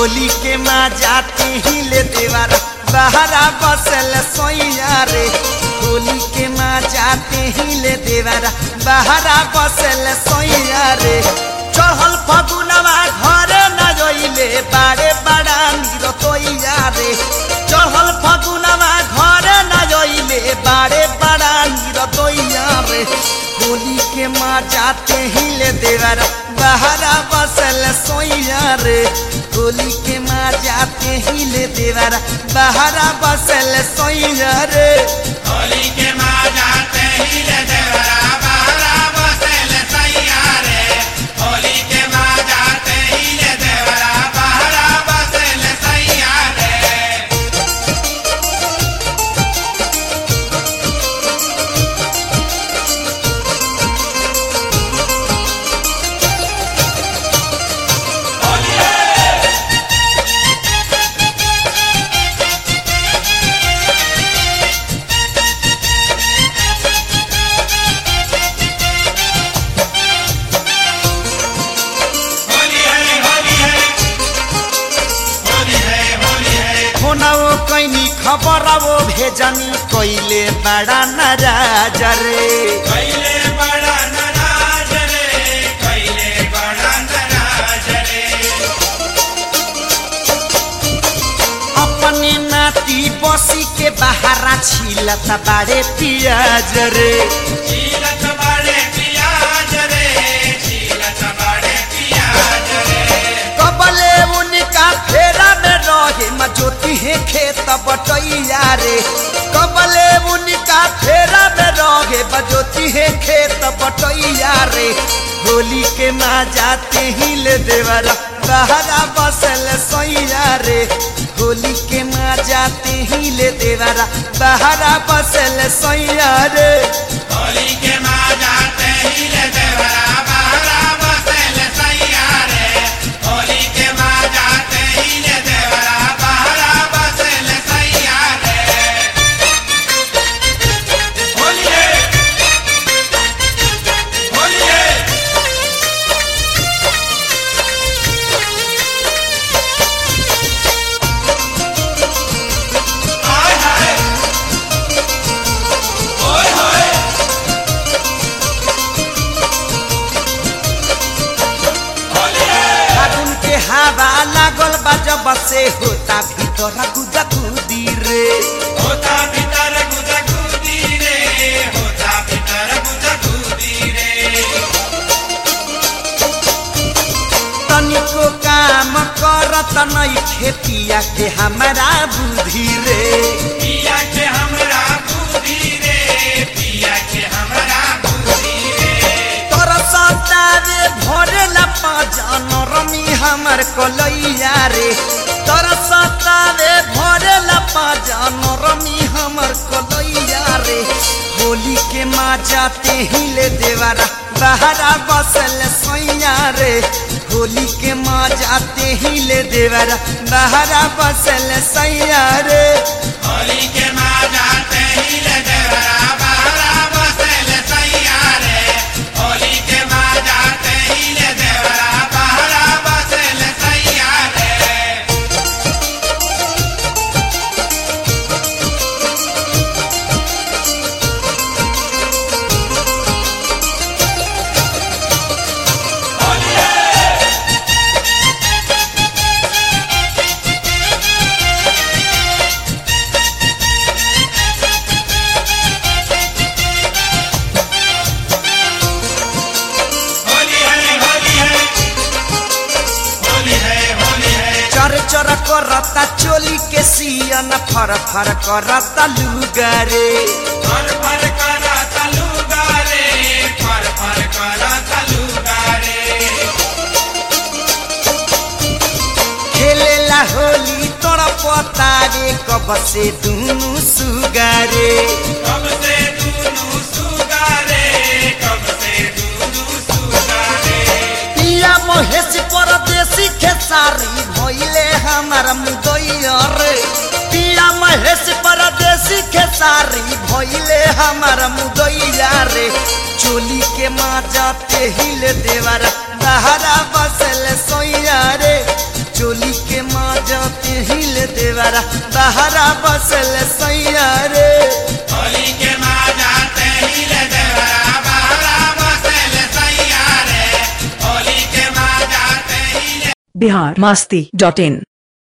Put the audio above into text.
होली के माँ जाते ही ले देवारा बहरा बसल सोइया रे होली के माँ जाते ही ले देवारा बहरा बसल सोइया रे चढ़ल फगुनवा घरे न जोइले बारे बड़ा नीर तोइया रे चढ़ल फगुनवा घरे न जोइले बारे बड़ा नीर तोइया रे होली के माँ जाते ही ले देवारा बहरा बसल सोइया रे होली के माँ जाते ही ले देवारा बहरा बसल सोइया रे होली के माँ जाते ही ले देवरा बहरा बसेल सैया रे होली के माँ जाते ही ले देवरा बहरा बसेल सैया रे होली है होली है होली है होली है फोनवो कैनी खबर वो भेजनी कैले बड़ा नाराज रे कैले बड़ा नाराज रे कैले बड़ा नाराज रे अपने नाती बसी के बहारा छिलत बारे पियाज रे चीलत बड़े पियाज रे चीलत बड़े पियाज रे कबले उनका फेरा में रहे मजोती है खेत बटैया रे कबले उनका फेरा में रहे बजोती है खेत बटैया रे होली के माँ जाते ही ले देवरा बहरा बसल सैया रे होली के माँ जाते ही ले देवरा बहरा बसल सैया रे होली के माँ जाते ही ले देवरा बहरा बसेल सैया रे होली के माँ जाते ही ले देवरा बहरा बसेल सैया रे होली है होली है हाय हाय ओए होए होली है फागुन के हवा लागल बा जब से होता भीतर गुदा गुदी रे होता भीतर गुजा गुदी रे होता भीतर गुजा गुदी रे तनिको काम करत नहीं खेतिया के हमारा बुद्धि रे पिया के हमरा बुद्धि रे पिया के हमरा बुद्धि रे तोर सतावे भरे ला पाजन रमी हमर कलैया रे तोर सतावे भरे ला पाजन रमी हमर कलैया रे होली के माँ जाते ही ले देवरा बहरा बसल सैया रे होली के माँ जाते ही ले देवरा बहरा बसल सैया रे होली के माँ जाते ही ले देवरा बहरा बसेल सैया रे होली के माँ जाते ही ले देवरा बहरा बसेल सैया रे होली है होली है होली है होली है चर चर करता चोली के सियन फर फर करता लुगा रे फर फर करा तलुगा रे फर फर करा तलुगा रे खेलेला होली तोरा पता रे कब से दुनु सुगा रे कब से दूनु सुगा रे कब से दूनु सुगा रे पिया महेश परदेसी खेसारी भइले हमार मुदैया रे पिया महेश परदेसी खेसारी भइले हमार मुदैया रे चोली के माँ जाते हिले देवरा बहरा बसल सोइया रे चोली के माँ बहरा बसल सैया रे होली के माजा तहिल देवरा बहरा बसल सैया रे होली के माजा तहिल बिहार मस्ती डॉट इन